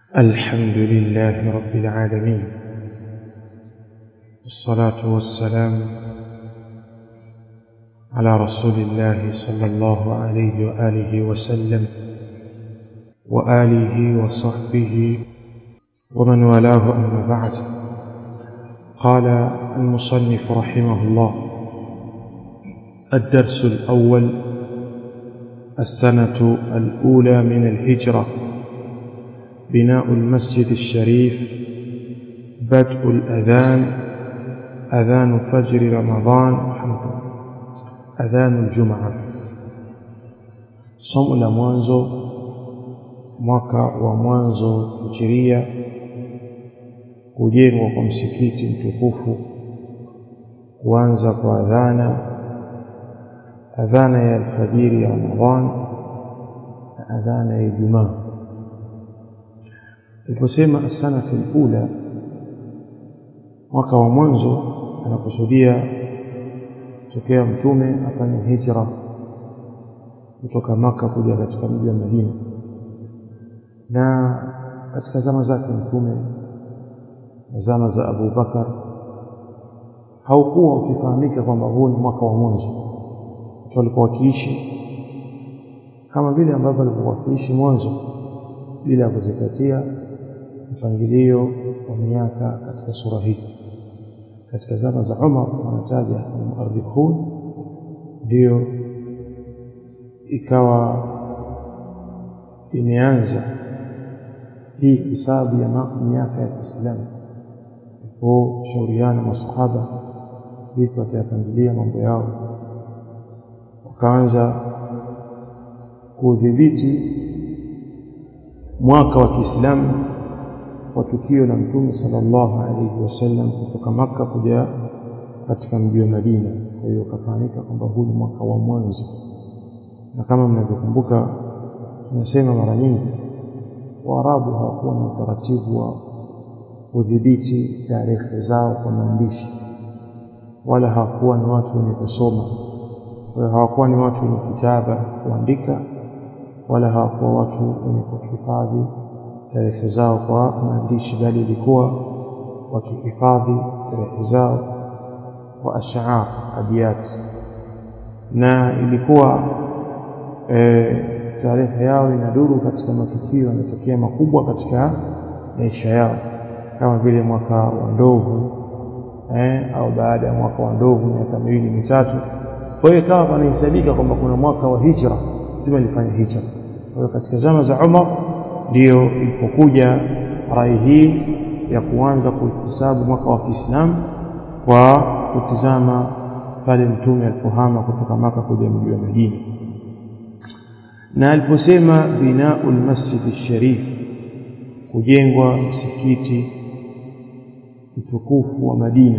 الحمد لله رب العالمين والصلاة والسلام على رسول الله صلى الله عليه وآله وسلم وآله وصحبه ومن والاه أما بعد قال المصنف رحمه الله الدرس الأول السنة الأولى من الهجرة بناء المسجد الشريف بدء الأذان أذان فجر رمضان أذان الجمعة somo la mwanzo mwaka wa mwanzo hijiria kujengwa kwa msikiti mtukufu kuanza kwa adhana adhana ya alfajiri ya Ramadhan na adhana ya Ijumaa aliposema asanatu alula mwaka wa mwanzo anakusudia tokea mtume afanye hijra kutoka maka kuja katika mji wa Madina na katika zama zake mtume na zama za Abu Bakar haukuwa ukifahamika kwamba huu ni mwaka wa mwanzo watu walikuwa wakiishi kama vile ambavyo walikuwa wakiishi mwanzo bila ya kuzingatia mpangilio wa miaka katika sura hii katika zama za Umar wanataja al-muarrikhun ndio ikawa imeanza hii hisabu ya miaka ya Kiislamu kwa shauriana masahaba vipi watayapangilia mambo yao wakaanza kudhibiti mwaka wa Kiislamu wa tukio la Mtume sallallahu alaihi wasallam kutoka maka kuja katika mji wa Madina. Kwa hiyo kafahamika kwamba huu ni mwaka wa mwanzo, na kama mnavyokumbuka, tunasema mara nyingi Waarabu hawakuwa na utaratibu wa kudhibiti tarehe zao kwa maandishi, wala hawakuwa ni watu wenye kusoma. Kwa hiyo hawakuwa ni watu wenye kitaba kuandika, wala hawakuwa watu wenye kuhifadhi tarehe zao kwa maandishi, bali ilikuwa wakihifadhi tarehe zao kwa ash'ar abiyat, na ilikuwa e, tarehe yao inaduru katika matukio yanatokea makubwa katika maisha yao, kama vile mwaka wa ndovu eh, au baada ya mwaka wa ndovu miaka miwili mitatu. Kwa hiyo ikawa panahesabika kwamba kuna mwaka wa hijra, Mtume alifanya hijra. Kwa hiyo katika zama za Umar ndiyo ilipokuja rai hii ya kuanza kuhesabu mwaka wa Kiislamu kwa kutizama pale mtume alipohama kutoka maka kuja mji wa Madina, na aliposema binau lmasjidi sharif, kujengwa msikiti mtukufu wa Madina,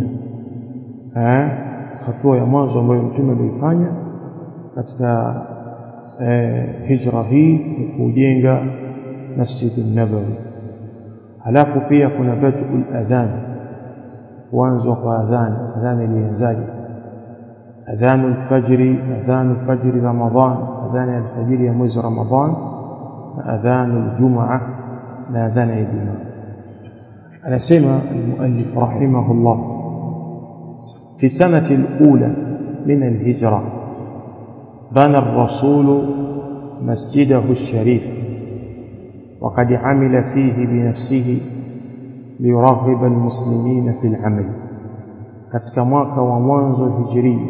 hatua ya mwanzo ambayo mtume alioifanya katika eh, hijra hii ni kujenga Masjid Nabawi. Halafu pia kuna badul adhan, kuanzwa kwa adhan. Adhan ilianzaje? Adhanu alfajri, adhanu alfajri Ramadhan, adhan ya alfajiri ya mwezi Ramadhan, na adhanu aljumaa na adhan ya Ijumaa. Anasema almuallif rahimahullah, fi sanati alula min alhijra bana الرسول مسجده الشريف وقد عمل فيه بنفسه ليرغب المسلمين في العمل katika mwaka wa mwanzo hijiria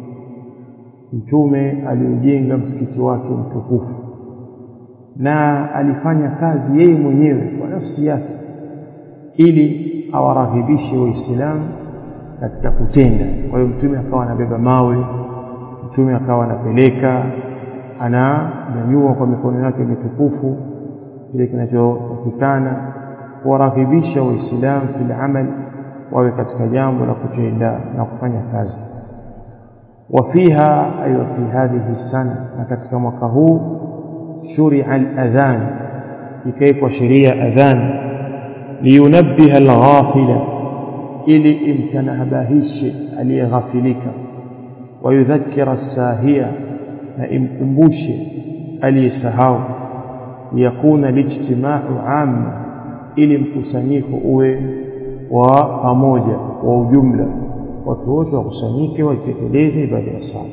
mtume aliujenga msikiti wake mtukufu na alifanya kazi yeye mwenyewe kwa nafsi yake ili awaraghibishe waislamu katika kutenda kwa hiyo mtume akawa anabeba mawe mtume akawa anapeleka ananyanyua kwa mikono yake mitukufu kile kinachotakikana kuwaraghibisha waislamu fil amal wawe katika jambo la kutenda na kufanya kazi wafiha ay fi hadhihi sana na katika mwaka huu shuria aladhan ikaikwa sheria adhan liyunabbiha alghafila ili imtanabahishe aliyeghafilika wayudhakkira as-sahia na imkumbushe aliyesahau liyakuna lijtimau amma ili mkusanyiko uwe wa pamoja wa ujumla watu wote wakusanyike waitekeleze ibada ya sala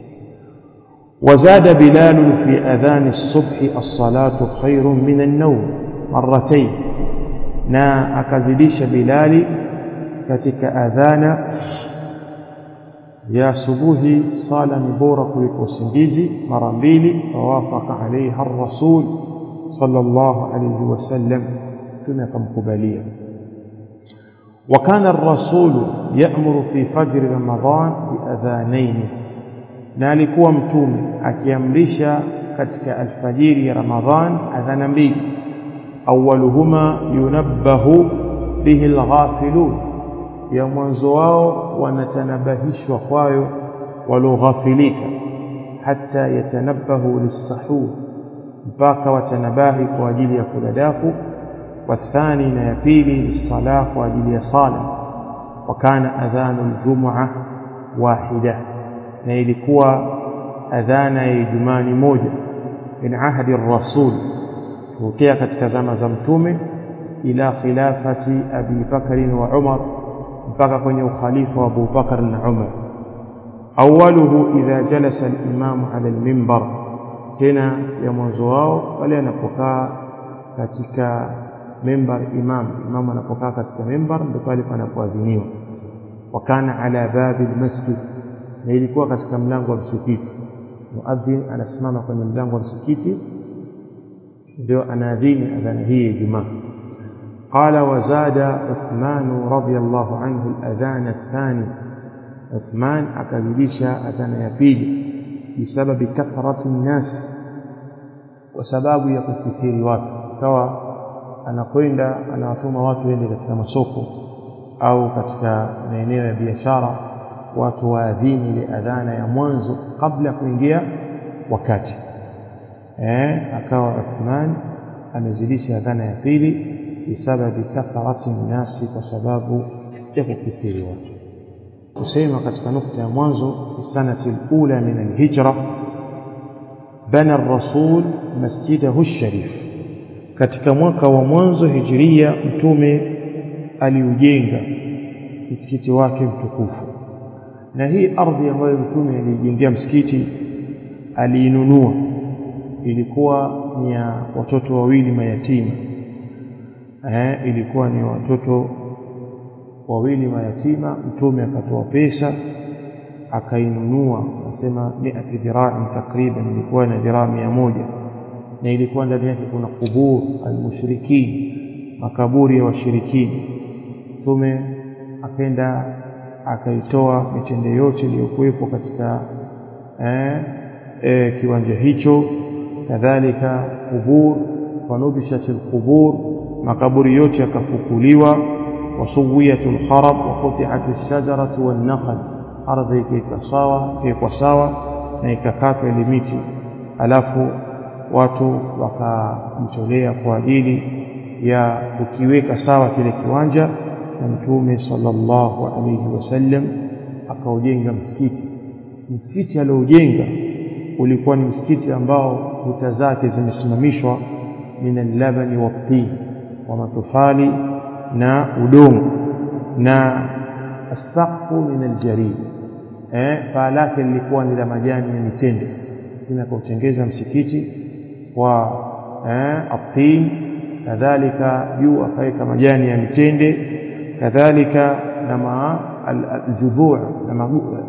وزاد بلال في أذان الصبح الصلاة خير من النوم مرتين نا أكزديش بلال كتك أذان يا صبوه صال نبورة كلكو سنجيزي مرمبيلي فوافق عليها الرسول صلى الله عليه وسلم كما قبليا وكان الرسول يأمر في فجر رمضان بأذانين na alikuwa mtume akiamrisha katika alfajiri ya Ramadhan adhana mbili awaluhuma yunabbahu bihi alghafilun ya mwanzo wao wanatanabahishwa kwayo walioghafilika hata yatanabbahu lissahur mpaka watanabahi kwa ajili ya kuladaku wathani na ya pili lissala kwa ajili ya sala wakana adhanu ljumua wahida na ilikuwa adhana ya Ijumaa ni moja min ahdi rasul tokea katika zama za mtume ila khilafati Abi Bakr wa Umar mpaka kwenye ukhalifa wa Abu Bakar na Umar awaluhu idha jalasa al-imam ala al-minbar tena ya mwanzo wao pale anapokaa katika mimbar imam imam anapokaa katika mimbar ndipo pale panapoadhiniwa wakana ala babi al-masjid na ilikuwa katika mlango wa msikiti muadhin anasimama kwenye mlango wa msikiti ndio anaadhini adhana hii ya Ijumaa قال وزاد عثمان رضي الله عنه الأذان الثاني عثمان أكذلش أذان يبيل بسبب كثرة الناس وسباب يكثير watu kawa anakwenda anawatuma watu wende katika masoko au katika maeneo ya biashara watu waadhini ile adhana ya mwanzo kabla ya kuingia wakati eh akawa Uthman amezidisha adhana ya pili bisababi kathrati nasi kwa sababu ya kukithiri watu kusema katika nukta ya mwanzo fi sanati alula min alhijra bana الرسول masjidahu sharif katika mwaka wa mwanzo hijiria mtume aliujenga msikiti wake mtukufu na hii ardhi ambayo mtume alijengea msikiti aliinunua ilikuwa ni ya watoto wawili mayatima eh, ilikuwa ni watoto wawili mayatima mtume akatoa pesa akainunua nasema miati dhira'i takriban ilikuwa na dhiraa mia moja na ilikuwa ndani yake kuna kubur almushrikin makaburi ya washirikini mtume akaenda akaitoa mitende yote iliyokuwepo katika eh, eh, kiwanja hicho kadhalika kubur wanubishatil qubur makaburi yote yakafukuliwa wasuwiyatul kharab wa quti'atul shajaratu wan nakhl ardhi ikaika sawa ikaikwa sawa na ikakatwa ile miti alafu watu wakamtolea kwa ajili ya kukiweka sawa kile kiwanja na mtume sallallahu alayhi wasallam akaujenga msikiti msikiti aliojenga ulikuwa ni msikiti ambao kuta zake zimesimamishwa min al-labani wat-tin wa matofali na udongo na asaqfu min al-jarid eh paa lake lilikuwa ni la majani ya mitende tunapotengeza msikiti wa eh atin kadhalika juu akaweka majani ya mitende kadhalika na ma aljudhu' na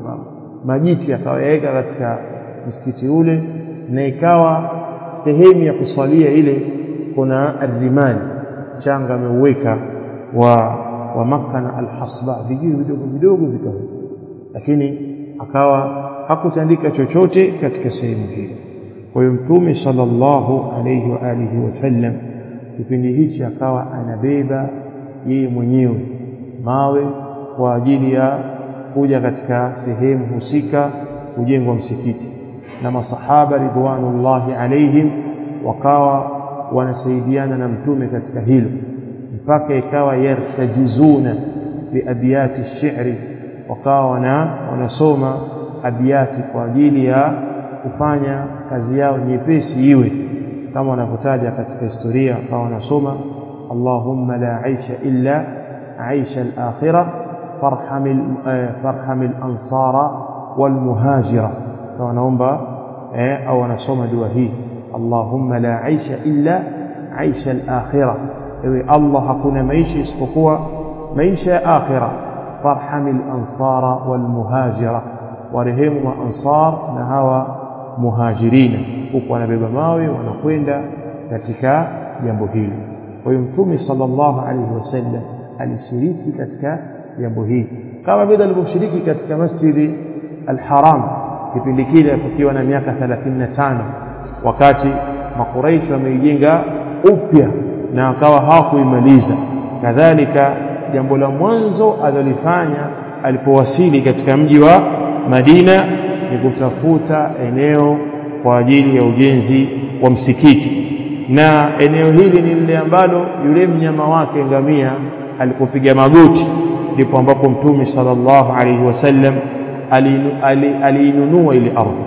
majiti akaweka katika msikiti ule na ikawa sehemu ya kusalia ile kuna arrimani changa ameuweka wa wa Makka na alhasba vijiwe vidogo vidogo vikawa lakini akawa hakutandika chochote katika sehemu hiyo kwa hiyo mtume sallallahu alayhi wa alihi wasallam kipindi hichi akawa anabeba yeye mwenyewe mawe kwa ajili ya kuja katika sehemu husika kujengwa msikiti na masahaba ridwanullahi alaihim wakawa wanasaidiana na mtume katika hilo mpaka ikawa yartajizuna biabiyati shi'ri wakawa wana wanasoma abiyati kwa ajili ya kufanya kazi yao nyepesi iwe kama wanavyotaja katika historia wakawa wanasoma Allahumma la aisha illa aisha al-akhirah farham farham al-ansara wal muhajira kwa naomba eh au anasoma dua hii Allahumma la aisha illa aisha al-akhirah ewe Allah hakuna maisha isipokuwa maisha ya akhirah farham al-ansara wal muhajira warehemu wa ansar na hawa muhajirina huku wanabeba mawe wanakwenda katika jambo hili kwa hiyo mtume sallallahu alaihi wasallam alishiriki katika jambo hili kama vile alivyoshiriki katika masjidi al-haram kipindi kile kukiwa na miaka 35 wakati makuraish wameijenga upya na akawa hawakuimaliza kadhalika jambo la mwanzo alilofanya alipowasili katika mji wa Madina ni kutafuta eneo kwa ajili ya ujenzi wa msikiti na eneo hili ni lile ambalo yule mnyama wake ngamia alipopiga magoti ndipo ambapo mtume sallallahu alaihi wasallam aliinunua ile ardhi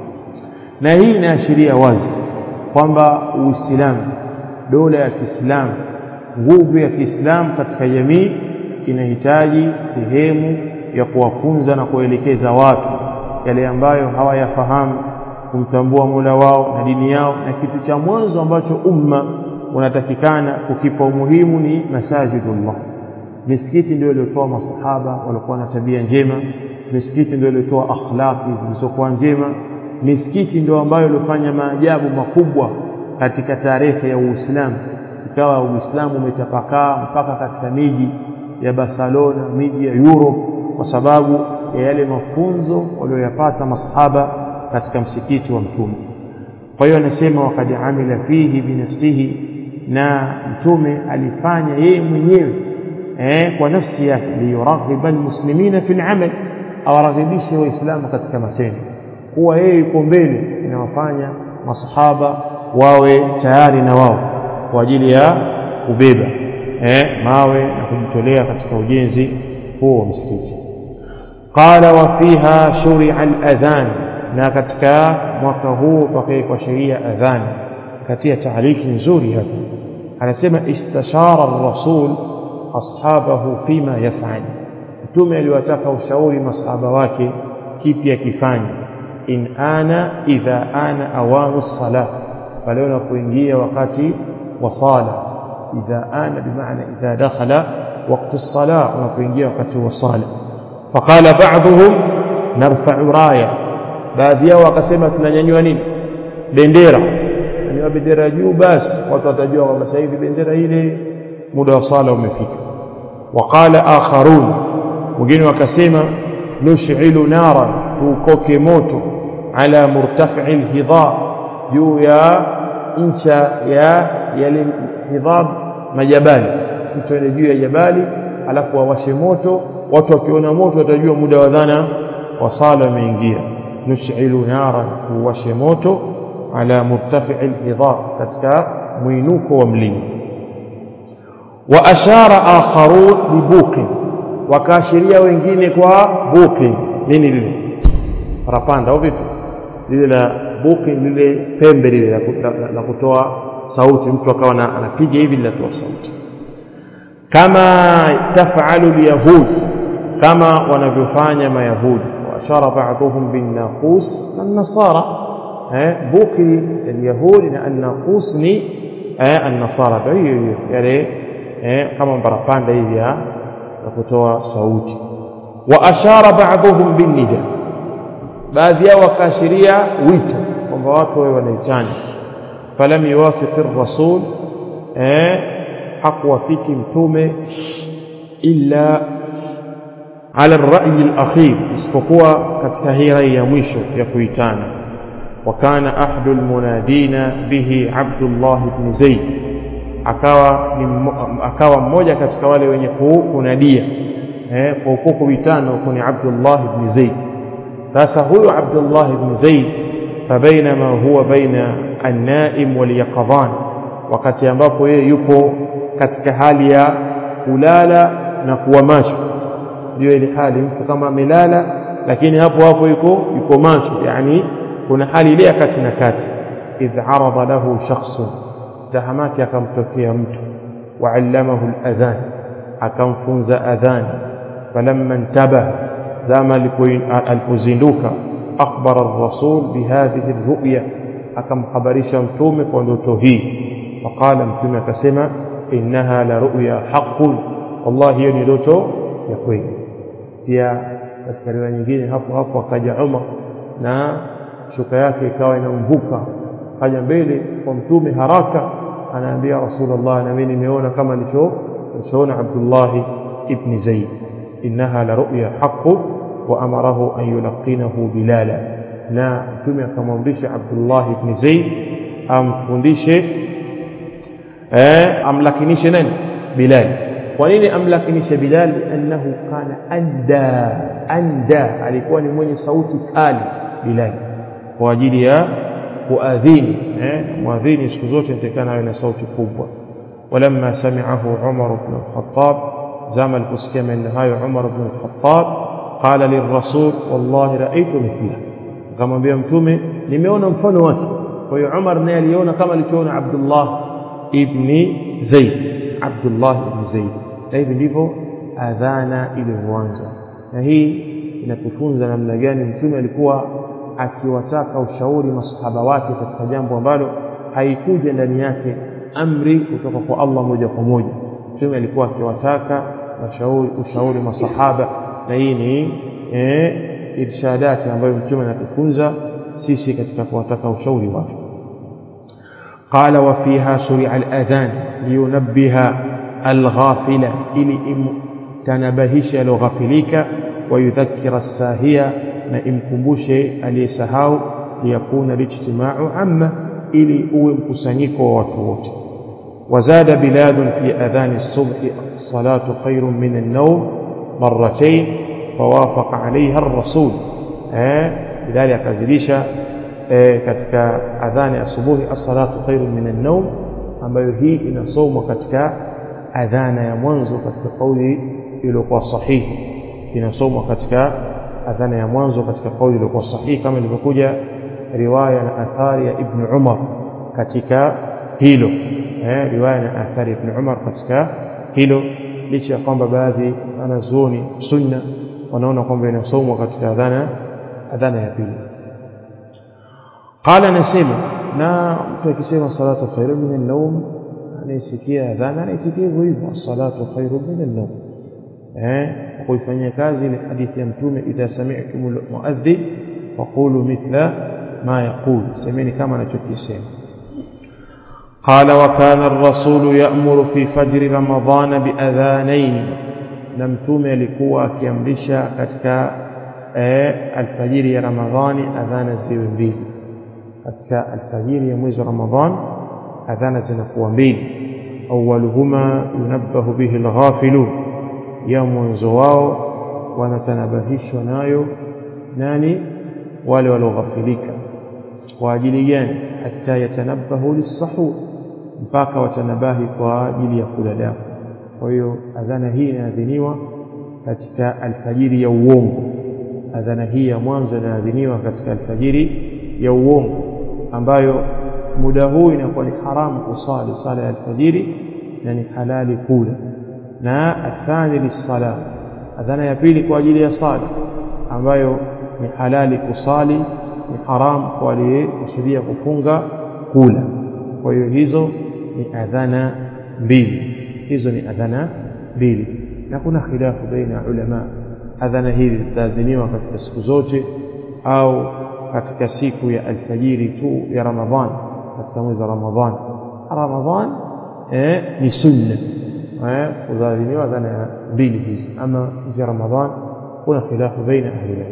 na hii inaashiria wazi kwamba Uislamu dola ya Kiislamu nguvu ya Kiislamu katika jamii inahitaji sehemu ya kuwafunza na kuelekeza watu yale ambayo hawayafahamu kumtambua Mola wao na dini yao na kitu cha mwanzo ambacho umma unatakikana kukipa umuhimu ni masajidullah misikiti ndio iliyotoa masahaba walikuwa na tabia njema misikiti ndio iliyotoa akhlaqi zilizokuwa njema misikiti ndio ambayo ilifanya maajabu makubwa katika tarehe ya Uislamu ikawa Uislamu umetapakaa mpaka katika miji ya Barcelona miji ya Europe kwa sababu ya yale mafunzo walioyapata masahaba katika msikiti wa mtume kwa hiyo anasema wakad amila fihi binafsihi na mtume alifanya yeye mwenyewe eh, kwa nafsi yake liyuraghiba almuslimina fi al-amal awaraghibishe waislamu katika matendo kuwa yeye yuko mbele inawafanya masahaba wawe tayari na wao kwa ajili ya kubeba eh, mawe na kujitolea katika ujenzi huo wa msikiti qala wa fiha shuri'a al-adhan na katika mwaka huu pakawekwa sheria adhan katia taaliki nzuri hapa anasema istashara ar-rasul ashabahu fima yaf'al mtume aliwataka ushauri masahaba wake kipi akifanya in ana idha ana awanu sala pale unapoingia wakati wa sala idha ana bimaana idha dakhala وقت الصلاة unapoingia wakati wa sala faqala ba'dhum narfa'u raya baadhi yao wakasema tunanyanyua nini bendera nyanyua bendera juu basi watu watajua kwamba sasa hivi bendera ile muda wa sala umefika waqala akharun wengine wakasema nush'ilu nara tukoke moto ala murtafi'i alhidab juu ya ncha ya yale hidab majabali mtu ende juu ya jabali alafu wawashe moto watu wakiona moto watajua muda wa dhana wa sala umeingia nush'ilu nara tuwashe moto ala murtafi'i alhidab katika mwinuko wa mlima wa ashara akharun bibuqin wakaashiria wengine kwa buqin nini lile parapanda au vipi lile la buqin lile pembe lile la kutoa sauti mtu akawa anapiga hivi linatoa sauti kama tafalu alyahud kama wanavyofanya mayahudi واشار بعضهم بالناقوس النصارى بوكي اليهود ان الناقوس ni النصارى hiyo yale kama barapanda hivi ya kutoa sauti wa ashara ba'dhum bin nida baadhi yao wakaashiria wito kwamba watu wawe wanaitana falam yuwafiq ar-rasul eh hakuwafiki mtume illa ala ar-ra'y al-akhir isipokuwa katika hii rai ya mwisho ya kuitana وكان أحد المنادين به عبد الله بن زيد akawa akawa mmoja katika wale wenye kunadia eh kwa huko kuitana huko ni Abdullah ibn Zaid sasa huyo Abdullah ibn Zaid fabainama huwa baina an-naim wal yaqadhan wakati ambapo yeye yupo katika hali ya kulala na kuwa macho ndio ile hali mtu kama amelala lakini hapo hapo yuko yuko macho yani kuna hali ile ya kati na kati idh arada lahu shakhsun tahamaki akamtokea mtu وعلمه الأذان أكنفنز أذان فلما انتبه زام الفزندوك أخبر الرسول بهذه الرؤية أكم خبرش متومك ونوتهي فقال متومك سمع إنها لرؤيا حق والله هي نلوتو يكوين pia katika riwaya nyingine hapo hapo akaja Umar na shuka yake ikawa inamvuka kaja mbele kwa mtume haraka anaambia Rasulullah na mimi nimeona kama nilicho nilichoona Abdullah ibn Zaid innaha la ru'ya haqqu wa amarahu an yulqinahu bilala na mtume akamwamrisha Abdullah ibn Zaid amfundishe eh amlakinishe nani Bilal kwa nini amlakinishe Bilal annahu kana anda anda alikuwa ni mwenye sauti kali Bilal kwa ajili ya kuadhini eh muadhini siku zote nitakana awe na sauti kubwa ولما سمعه عمر بن الخطاب زام الفسكي من هاي عمر بن الخطاب قال للرسول والله رأيت مثله كما بيا متومه nimeona mfano wake kwa hiyo Umar naye aliona kama alichoona Abdullah ibn Zaid Abdullah ibn Zaid na hivi ndivyo adhana ilivyoanza na hii inatufunza namna gani mtume alikuwa akiwataka ushauri masahaba wake katika jambo ambalo haikuja ndani yake amri kutoka kwa Allah moja kwa moja mtume alikuwa akiwataka mashauri ushauri masahaba na hii ni eh, irshadati ambayo mtume anatufunza sisi katika kuwataka ushauri wake قال وفيها شرع الأذان لينبه الغافل إلي إم تنبهش لغفلك ويذكر الساهية نئم كمبوش أليسهاو ليكون الاجتماع عامة إلي أوم كسنيك ووتوت وزاد بلاد في أذان الصبح الصلاة خير من النوم مرتين فوافق عليها الرسول لذلك أزليش katika adhani asubuhi as-salatu khairun min an-nawm ambayo hii inasomwa katika adhana ya mwanzo katika kauli iliyokuwa sahihi inasomwa katika adhana ya mwanzo katika kauli iliyokuwa sahihi kama ilivyokuja riwaya na athari ya Ibn Umar katika hilo eh riwaya na athari ya Ibn Umar katika hilo licha ya kwamba baadhi wanazuoni sunna wanaona kwamba inasomwa katika adhana adhana ya pili قال نسمع na mtu akisema salatu khairu min an-nawm anaisikia adhana anaitikia hivyo hivyo salatu khairu min an-nawm eh kuifanyia kazi ile hadithi ya mtume idha sami'tum al-muadhdhin faqulu mithla ma yaqul semeni kama anachokisema قال وكان الرسول يأمر في فجر رمضان بأذانين na mtume alikuwa akiamrisha katika eh, alfajiri ya Ramadhani adhana ziwe mbili katika alfajiri ya mwezi wa Ramadhan adhana zinakuwa mbili awwaluhuma yunabbahu bihi alghafilun ya mwanzo wao wanatanabahishwa nayo nani wale walioghafilika kwa ajili gani hata yatanabbahu lisahur mpaka watanabahi kwa ajili ya kula damu kwa hiyo adhana hii inaadhiniwa katika alfajiri ya uongo adhana hii ya mwanzo inaadhiniwa katika alfajiri ya uongo ambayo muda huu inakuwa ni haramu kusali sala ya alfajiri na ni halali kula na athani lisala adhana ya pili kwa ajili ya sala ambayo ni halali kusali ni haramu kwa aliyekusudia kufunga kula kwa hiyo hizo ni adhana mbili hizo ni adhana mbili na kuna khilafu baina ya ulama adhana hizi zitaadhiniwa katika siku zote au katika siku ya alfajiri tu ya Ramadhan katika mwezi wa Ramadhan Ramadhan eh, ni sunna eh, kudhaliliwa dhana ya mbili hizi ama nje Ramadhan kuna khilafu baina ahli ilm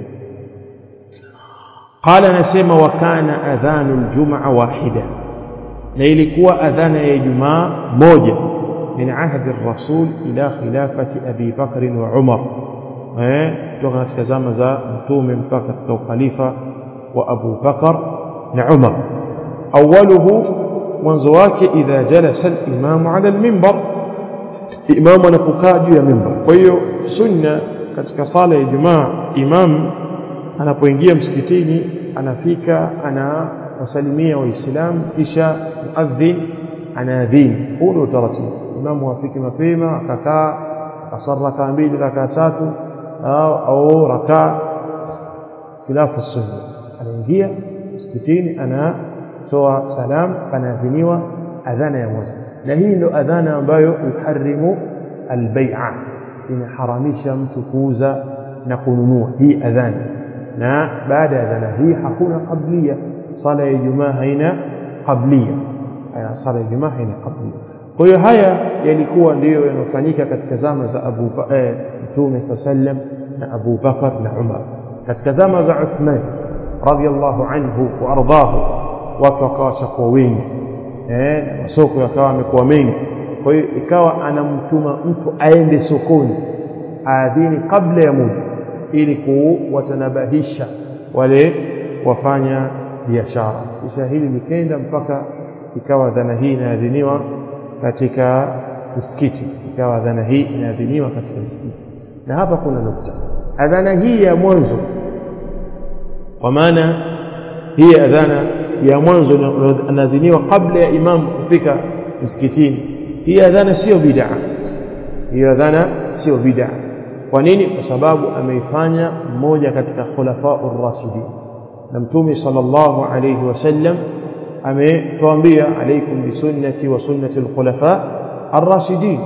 قال نسمع وكان اذان الجمعه واحده na ilikuwa adhana ya Ijumaa moja min ahdi rasul ila khilafati Abi Bakr wa Umar eh kutoka katika zama za mtume mpaka katika ukhalifa wa Abu Bakar na Umar awaluhu mwanzo wake idha jalasa al-imam ala al-minbar imam anapokaa juu ya mimbar kwa hiyo sunna katika sala ya Ijumaa imam anapoingia msikitini anafika anawasalimia waislamu kisha muadhin anaadhini huu ndio utaratibu imamu afiki mapema akakaa akaswali rakaa mbili rakaa tatu au, au rakaa khilafu sunna anaingia msikitini anatoa salam panaadhiniwa adhana ya moja na hii ndo adhana ambayo yuharimu albai'a inaharamisha mtu kuuza na kununua hii adhana na baada ya adhana hii hakuna qablia sala ya Ijumaa haina qablia sala ya Ijumaa haina qablia kwa hiyo haya yalikuwa ndiyo yanofanyika katika zama za Abu Mtume eh, sallam na Abu Bakar na Umar katika zama za Uthman radhiallahu anhu wa ardahu watu wakawa shakuwa wengi eh, masoko yakawa yamekuwa mengi kwa hiyo ikawa anamtuma mtu aende sokoni aadhini kabla ya muda ili kuwatanabahisha wale wafanya biashara kisha hili likenda mpaka ikawa dhana hii inaadhiniwa katika msikiti ikawa dhana hii inaadhiniwa katika msikiti na hapa kuna nukta adhana hii ya mwanzo kwa maana hii adhana ya mwanzo inaadhiniwa kabla ya imam kufika msikitini hii adhana sio bid'a hiyo adhana sio bid'a kwa nini kwa sababu ameifanya mmoja katika khulafa ar-rashidin na mtume sallallahu alayhi wasallam ametuambia alaikum bisunnati wa sunnati al-khulafa ar-rashidin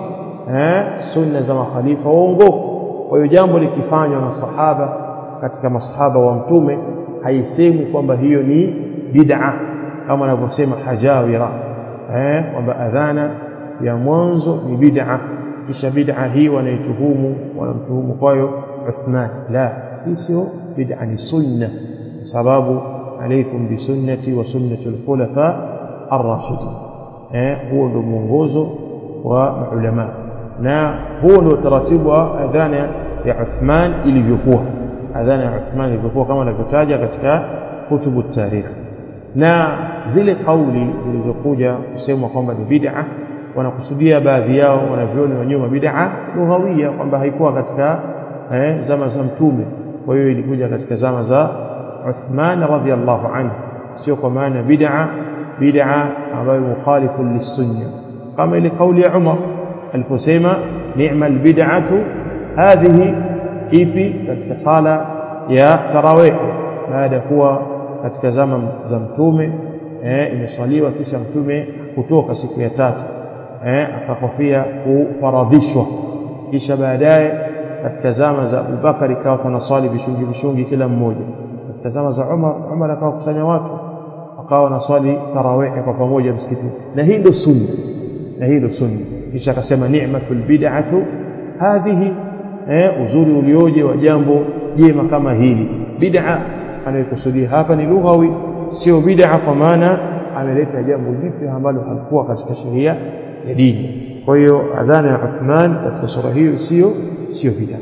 sunna za makhalifa waongofu kwa hiyo jambo likifanywa na sahaba katika masahaba wa mtume haisemwi kwamba hiyo ni bid'a kama anavyosema hajawira eh kwamba adhana ya mwanzo ni bid'a kisha bid'a hii wanaituhumu wanamtuhumu kwayo Uthman la hii sio bid'a ni sunna sababu alaikum bisunnati wa sunnati al-khulafa ar-rashidin eh huo ndio mwongozo wa maulama na huo ndio taratibu wa adhana ya Uthman ilivyokuwa adhana ya Uthman ilivyokuwa kama anavyotaja katika kutubu tarikh na zile kauli zilizokuja kusemwa kwamba ni bid'a wanakusudia baadhi yao wanavyoni wa nyuma bid'a lughawia kwamba haikuwa katika eh, zama za mtume kwa hiyo ilikuja katika zama za Uthman radhiallahu anhu sio kwa maana bid'a bid'a ambayo mukhalifu lisunna kama ile kauli ya Umar aliposema ni'mal bid'atu hadhihi ipi katika sala ya tarawih baada ya kuwa katika zama za mtume eh, imeswaliwa kisha mtume kutoka siku ya tatu eh, akakofia kufaradhishwa kisha baadaye katika zama za Abubakar ikawa tunaswali vishungi vishungi kila mmoja katika zama za Umar Umar akawa kusanya watu wakawa wanaswali tarawih kwa pamoja msikitini na hii ndio sunna na hii ndio sunna kisha akasema ni'matul bid'atu hadhihi eh, uzuri ulioje wa jambo jema kama hili bid'a anayokusudia hapa ni lughawi sio bid'a kwa maana ameleta jambo jipya ambalo halikuwa katika sheria ya dini kwa hiyo adhana ya Uthman katika sura hiyo sio sio bid'a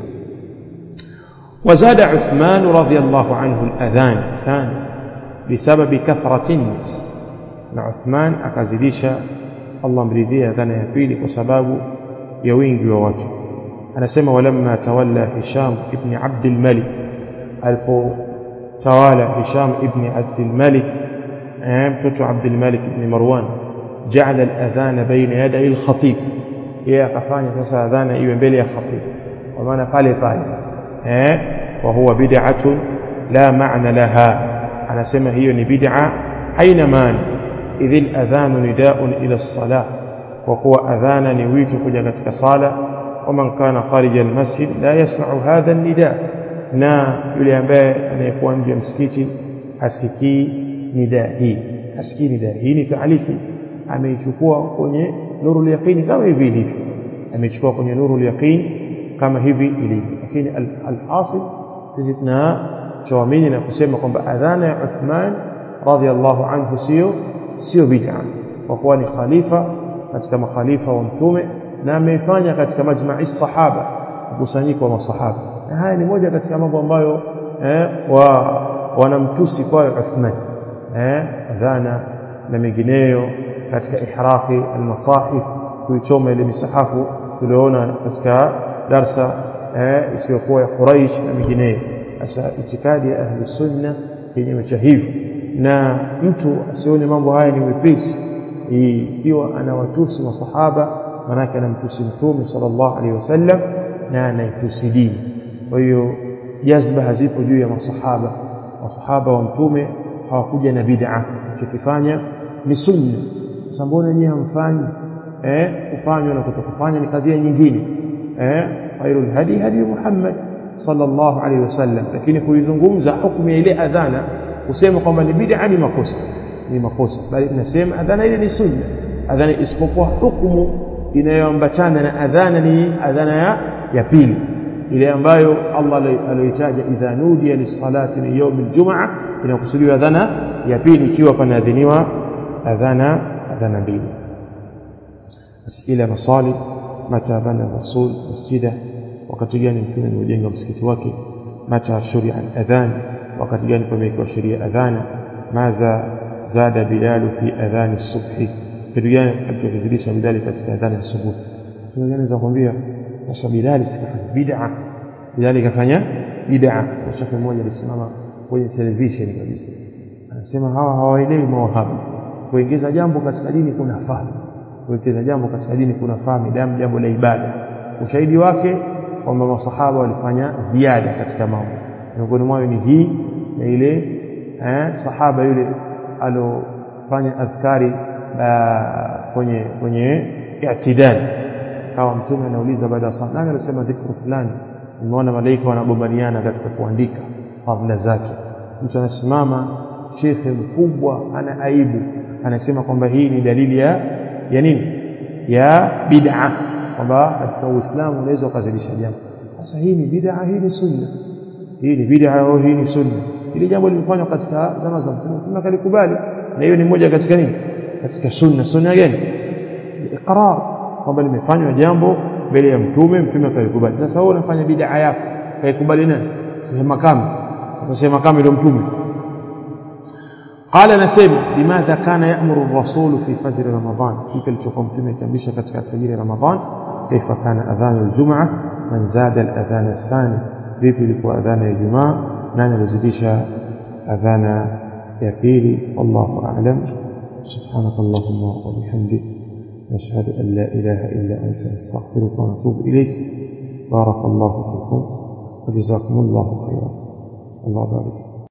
وزاد عثمان رضي الله عنه الأذان الثاني بسبب كثرة الناس عثمان أكازديشا الله مريدية أذان يبيلي وسباب يوين ووجه أنا سمى ولما تولى هشام ابن عبد الملك الفو توالى هشام ابن عبد الملك mtoto عبد الملك بن مروان جعل الأذان بين يدي الخطيب yeye akafanya sasa adhana iwe mbele ya khatib kwa maana pale pale eh wa huwa bid'atun la ma'na laha anasema hiyo ni bid'a haina maana idhil adhanu nida'un ila as-salah kwa kuwa adhana ni wito kuja katika sala waman kana kharija al-masjid la yasma'u hadha an-nida na yule ambaye anayekuwa nje ya msikiti hasikii nida hii hasikii nida hii ni taalifi ameichukua kwenye nuru yaqini kama hivi ilivyo amechukua kwenye nuru yaqini kama hivi ilivyo lakini alhasil sisi tunachoamini na kusema kwamba adhana ya Uthman radhiallahu anhu sio sio bid'a kwa kuwa ni khalifa katika makhalifa wa mtume na ameifanya katika majma'i sahaba mkusanyiko wa masahaba na haya ni moja katika mambo ambayo eh, wa wanamtusi kwayo Uthman eh, adhana na mengineyo katika ihraqi almasahif kuichoma ile misahafu tuliona katika darsa eh, isiyokuwa ya Quraish na mengineyo sasa itikadi ya ahli sunna kinyume cha hivyo na mtu asione mambo haya ni wepesi ikiwa anawatusi masahaba manake anamtusi mtume sallallahu alaihi wasallam na anaitusi dini kwa hiyo jazba hazipo juu ya masahaba masahaba wa mtume hawakuja na bid'a chokifanya ni sunna sasa mbona nyinyi hamfanyi eh kufanywa na kutokufanya ni kadhia nyingine eh khairul hadi hadi Muhammad sallallahu alaihi wasallam lakini kuizungumza hukumu ya ile adhana kusema kwamba ni bid'a ni makosa ni makosa bali tunasema adhana ile ni sunna adhana isipokuwa hukumu inayoambatana na adhana ni adhana ya, ya pili ile ambayo Allah aliyoitaja idha nudiya lis-salati min yawm al-jum'a inakusudiwa adhana ya pili ikiwa panaadhiniwa adhana adhana mbili asila masali mata bana rasul masjida wakati gani mtume alijenga msikiti wake mata shuria al-adhan wakati gani pamewekwa sheria adhana maza zada bilalu fi adhani subhi kitu gani alichokizidisha bilali katika adhani ya subuhi kitu gani za kuambia sasa bilali sikafanya bid'a bilali kafanya bid'a na shekhe mmoja alisimama kwenye television kabisa anasema hawa hawaelewi mawahabi kuingiza jambo katika dini kuna fahamu kuingiza jambo katika dini kuna fahamu damu jambo la ibada ushahidi wake kwamba masahaba walifanya ziada katika mambo miongoni mwao ni hii na ile eh, sahaba yule alofanya adhkari kwenye kwenye i'tidal kawa mtume anauliza baada ya sala nani alisema dhikru fulani nimeona malaika wanagombaniana katika kuandika fadhila zake mtu anasimama shekhe mkubwa ana aibu anasema kwamba hii ni dalili ya ya nini ya bid'a kwamba katika uislamu unaweza ukazidisha jambo sasa hii ni bid'a hii ni sunna hii ni bid'a au hii ni sunna ili jambo limefanywa katika zama za mtume mtume akalikubali na hiyo ni moja katika nini katika sunna sunna gani iqrar kwamba limefanywa jambo mbele ya mtume mtume akalikubali sasa wewe unafanya bid'a yako kaikubali nani sema kama sema kama ndio mtume قال نسيب لماذا كان يأمر الرسول في فجر رمضان كيف التقوم متومه كمبيشا katika فجر رمضان كيف كان أذان الجمعة من زاد الأذان الثاني vipi ilikuwa adhana ya Ijumaa nani alizidisha adhana ya pili wallahu a'lam سبحانك اللهم وبحمدك نشهد أن لا إله إلا أنت نستغفرك ونتوب إليك بارك الله فيكم وجزاكم الله خيرا الله بارك